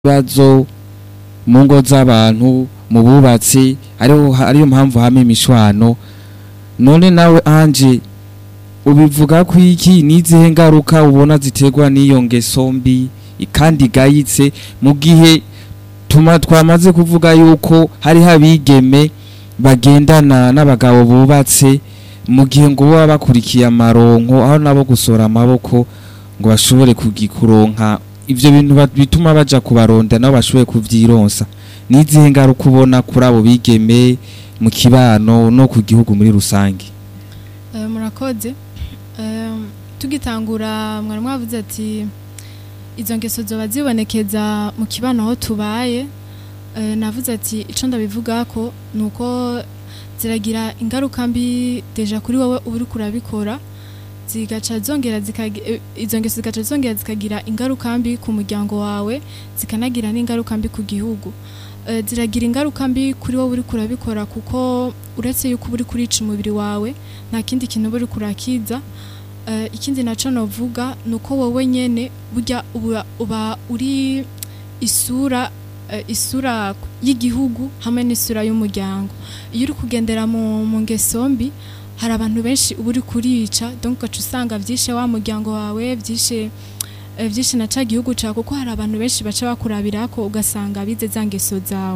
ibibazo mu ngo z'abantu mu bubatsi ariho ariyo mpamvu hama imishwano none nawe anje ubivuga ko iki n'izihe ngaruka ubona ziterwa n'iyo ngeso mbi kandi igayitse mu gihe tuma twamaze kuvuga yuko hariho abigeme bagendana n'abagabo bubatse mu gihe ngo baba bakurikiye amaronko aho nabo gusora amaboko ngo bashobore kugikuronka ivyo bintu ba- bituma baja kubaronda nabo bashoboye kuvyironsa n'izihe ngaruka ubona kuri abo bigeme mu kibano no ku gihugu muri rusange Eh, murakoze Eh, tugitangura mwari mwavuze ati izo ngeso zoba zibonekeza mu kibano aho tubaye Eh, navuze ati ico ndabivugako ni uko ziragira ingaruka mbi deja kuri wowe uba uriko urabikora zigaca zongera zikagi- eh, izo ngeso zigaca zongera zikagira ingaruka mbi ku muryango wawe zikanagira n'ingaruka mbi ku gihugu Eh, ziragira ingaruka mbi kuri wowe uriko urabikora kuko uretse yuko uba uriko urica umubiri wawe nta kindi kintu uba uriko urakiza Eh, ikindi naco novuga ni uko wowe nyene burya uba, uba uri isura eh, isura y'igihugu hamwe n'isura y'umuryango iyo uri kugendera mu, mu ngeso mbi hari abantu benshi uba uri kurica donc ugaca usanga vyishe wa muryango wawe vyishe eh, vyinshi na ca gihugu cawe kuko hari abantu benshi baca bakurabirako ugasanga bize za ngeso zawe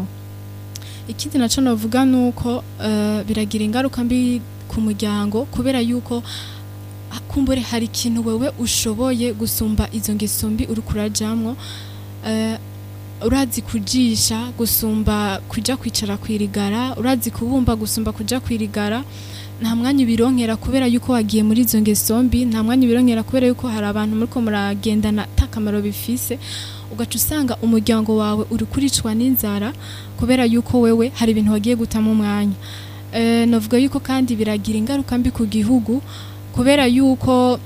ikindi naco novuga nuko eh, biragira ingaruka mbi ku muryango kubera yuko ah, kumbure hari ikintu wewe ushoboye gusumba izo ngeso mbi uriko urajamwo eh, urazi kujisha gusumba kuja kwicara kwirigara urazi kubumba gusumba kuja kwirigara nta mwanya ubironkera kubera yuko wagiye muri izo ngeso mbi nta mwanya ubironkera kubera yuko hari abantu muriko muragendana ata kamaro bifise ugaca usanga umuryango wawe uri kuricwa n'inzara kubera yuko wewe hari ibintu wagiye gutamo umwanya eh, novuga yuko kandi biragira ingaruka mbi ku gihugu kubera yuko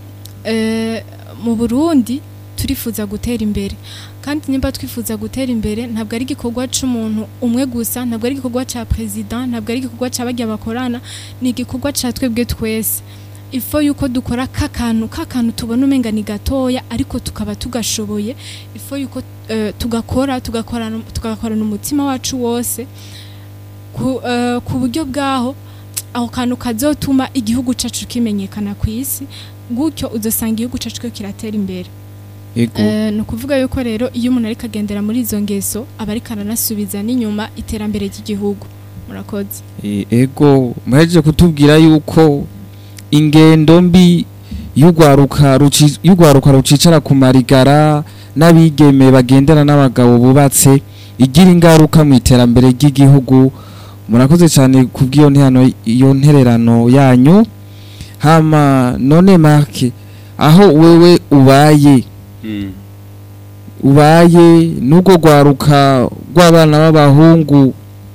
eh, mu Burundi turifuza gutera imbere kandi nimba twifuza gutera imbere ntabwo ari igikorwa c'umuntu umwe gusa ntabwo ari igikorwa ca president ntabwo ari igikorwa ca barya bakorana ni igikorwa ca twebwe twese ifo yuko dukora kakantu kakantu tubona umenga ni gatoya ariko tukaba tugashoboye ifo yuko eh, tugakora tugakorana tugakorana umutima wacu wose ku, eh, ku buryo bwaho aho kantu kazotuma igihugu cacu kimenyekana ku isi gutyo uzosanga igihugu cacu ko kiratera imbere ego Eh, ni ukuvuga yuko rero iyo umuntu ariko agendera muri izo ngeso aba ariko aranasubiza n'inyuma iterambere ry'igihugu murakoze E- ego muhejeje kutubwira yuko ingendo mbi y'urwaruka ruci- y'urwaruka rucicara ku marigara n'abigeme bagendana n'abagabo bubatse igira ingaruka mu iterambere ry'igihugu murakoze cyane kubw'iyo ntihano iyo ntererano yanyu hama none marke aho wewe ubaye Mm. ubaye n'ubwo rwaruka rw'abana b'abahungu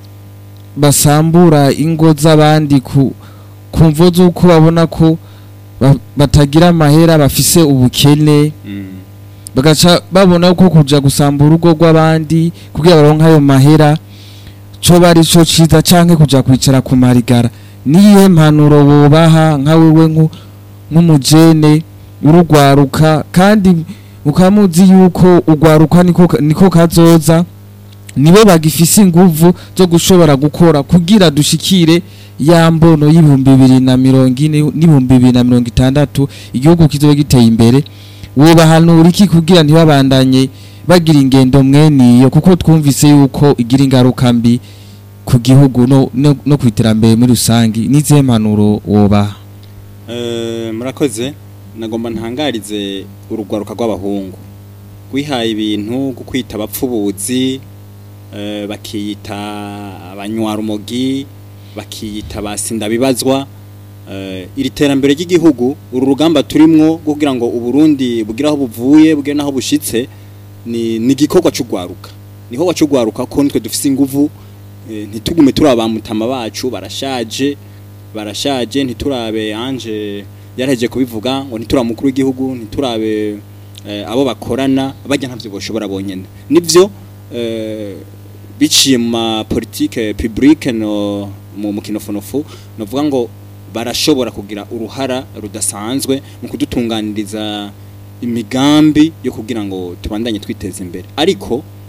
basambura ingo z'abandi ku ku mvo z'uko babona ko ba- batagira amahera bafise ubukene Mm. bagaca babona ko kuja gusambura urugo rw'abandi kugira baronke ayo mahera co bari co ciza canke kuja kwicara ku marigara niyihe mpanuro wobaha nka wewe nku- nk'umujene urugwaruka kandi ukaba muzi yuko urwaruka niko ka- niko kazoza nibo bagifise inguvu zo gushobora gukora kugira dushikire ya mbono y'ibihumbi bibiri na mirongo ine n'ibihumbi bibiri na mirongo itandatu igihugu kizobe giteye imbere wobahanura iki kugira ntibabandanye bagira ingendo mweniyo kuko twumvise yuko igira ingaruka mbi ku gihugu no, no, no ku iterambere muri rusangi n'izihe mpanuro wobaha Eh, murakoze nagomba ntangarize urugwaruka rw'abahungu rwihaye ibintu gukwita abapfubuzi eh, bakiyita abanywarumogi bakiyita abasindabibazwa eh, iri terambere ry'igihugu uru rugamba turimwo rwo kugira ngo uburundi bugire aho buvuye bugire n'aho bushitse ni ni igikorwa c'ugwaruka niho wacugwaruka ko nitwe dufise inguvu eh, ntitugume turi abamutama bacu barashaje barashaje ntiturabe anje yaraheje kubivuga ngo ntiturabe mukuru w'igihugu ntiturabe eh, abo bakorana bajya ntavyo boshobora bonyene nivyo eh, biciye mu ma politique publique no mu mukinofonofu novuga ngo barashobora kugira uruhara rudasanzwe mu kudutunganiriza imigambi yo kugira ngo tubandanye twiteza imbere ariko